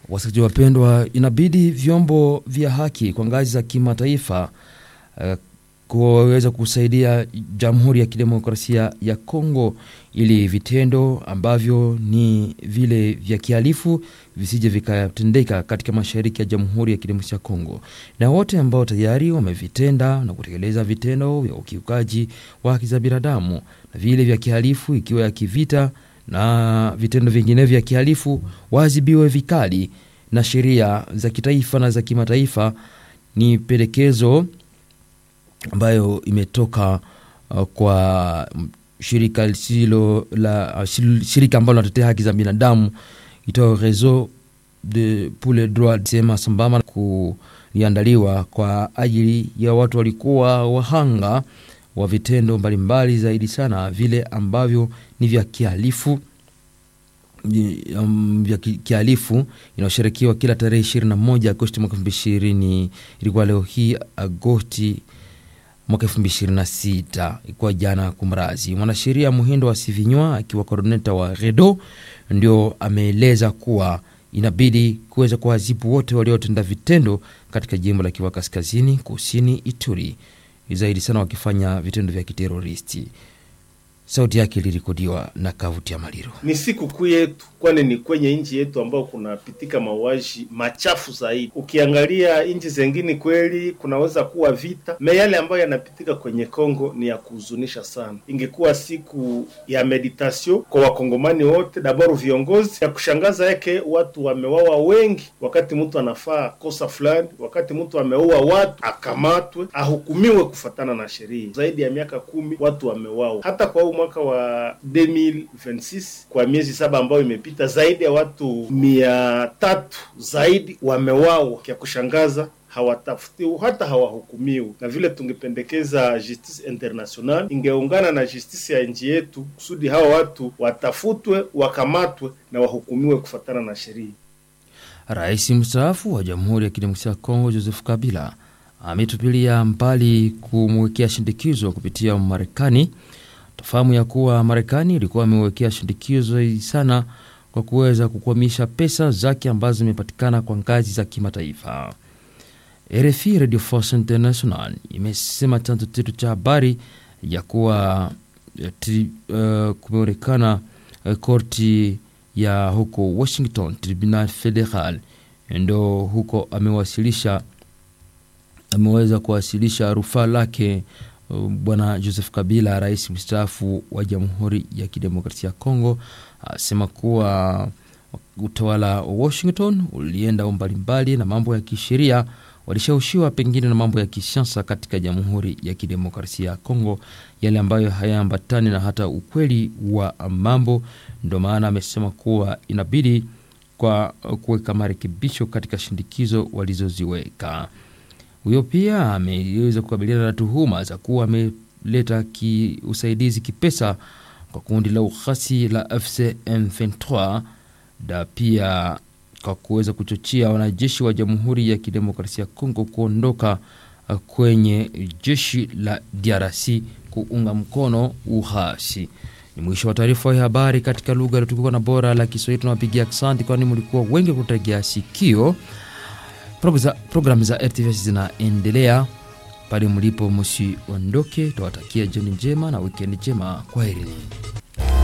Wasikilizaji wapendwa, inabidi vyombo vya haki kwa ngazi za kimataifa uh, kuweza kusaidia Jamhuri ya Kidemokrasia ya Kongo ili vitendo ambavyo ni vile vya kihalifu visije vikatendeka katika mashariki ya Jamhuri ya Kidemokrasia ya Kongo, na wote ambao tayari wamevitenda na kutekeleza vitendo vya ukiukaji wa haki za binadamu na vile vya kihalifu ikiwa ya kivita na vitendo vingine vya kihalifu waadhibiwe vikali na sheria za kitaifa na za kimataifa. Ni pendekezo ambayo imetoka uh, kwa shirika lisilo la uh, shirika ambalo linatetea haki za binadamu itao Reseau de pour les droits sema sambamba kuliandaliwa kwa ajili ya watu walikuwa wahanga wa vitendo mbalimbali zaidi sana vile ambavyo ni vya kihalifu um, vya kihalifu inayosherekiwa kila tarehe 21 Agosti mwaka 2020 ilikuwa leo hii Agosti mwaka 2026 ilikuwa jana kumrazi. Mwanasheria Muhindo wa Sivinywa akiwa koordineta wa REDO ndio ameeleza kuwa inabidi kuweza kuwazibu wote waliotenda vitendo katika jimbo la Kivu Kaskazini, Kusini, Ituri, zaidi sana wakifanya vitendo vya kiteroristi. Sauti yake ilirekodiwa na Kavuti ya Maliro. Ni siku kuu yetu, kwani ni kwenye nchi yetu ambao kunapitika mauaji machafu zaidi. Ukiangalia nchi zengine, kweli kunaweza kuwa vita me, yale ambayo yanapitika kwenye Kongo ni ya kuhuzunisha sana. Ingekuwa siku ya meditation kwa wakongomani wote, dabaru viongozi. Ya kushangaza yake watu wamewawa wengi, wakati mtu anafaa kosa fulani, wakati mtu ameua watu akamatwe, ahukumiwe kufatana na sheria. Zaidi ya miaka kumi watu wamewawa, hata kwa mwaka wa 2026 kwa miezi saba ambayo imepita, zaidi ya watu mia tatu zaidi wamewawa. Kya kushangaza hawatafutiwi hata hawahukumiwi. Na vile tungependekeza justice international ingeungana na justice ya nchi yetu kusudi hawa watu watafutwe, wakamatwe na wahukumiwe kufatana na sheria. Rais mstaafu wa Jamhuri ya Kidemokrasia ya Kongo Joseph Kabila ametupilia mbali kumwekea shindikizo kupitia Marekani. Tafahamu ya kuwa Marekani ilikuwa amewekea shindikizo sana kwa kuweza kukwamisha pesa zake ambazo zimepatikana kwa ngazi za kimataifa. RFI Radio Force International imesema chanzo chetu cha habari ya kuwa uh, kumeonekana uh, korti ya huko Washington, Tribunal Federal ndo huko amewasilisha ameweza kuwasilisha rufaa lake Bwana Joseph Kabila, rais mstaafu wa Jamhuri ya Kidemokrasia ya Kongo, asema kuwa utawala wa Washington ulienda mbalimbali na mambo ya kisheria, walishawishiwa pengine na mambo ya kisiasa katika Jamhuri ya Kidemokrasia ya Kongo, yale ambayo hayaambatani na hata ukweli wa mambo. Ndio maana amesema kuwa inabidi kwa kuweka marekebisho katika shindikizo walizoziweka. Huyo pia ameweza kukabiliana na tuhuma za kuwa ameleta ki usaidizi kipesa kwa kundi la ukhasi la AFC M23 na pia kwa kuweza kuchochea wanajeshi wa Jamhuri ya Kidemokrasia ya Kongo kuondoka kwenye jeshi la DRC kuunga mkono ukhasi. Ni mwisho wa taarifa ya habari katika lugha iliyotukuka na bora la Kiswahili. Tunawapigia asante, kwani mlikuwa wengi kutegea sikio. Programu za RTVS zinaendelea pale mlipo, msiondoke. Tawatakia jioni njema na wikendi njema. Kwaherini.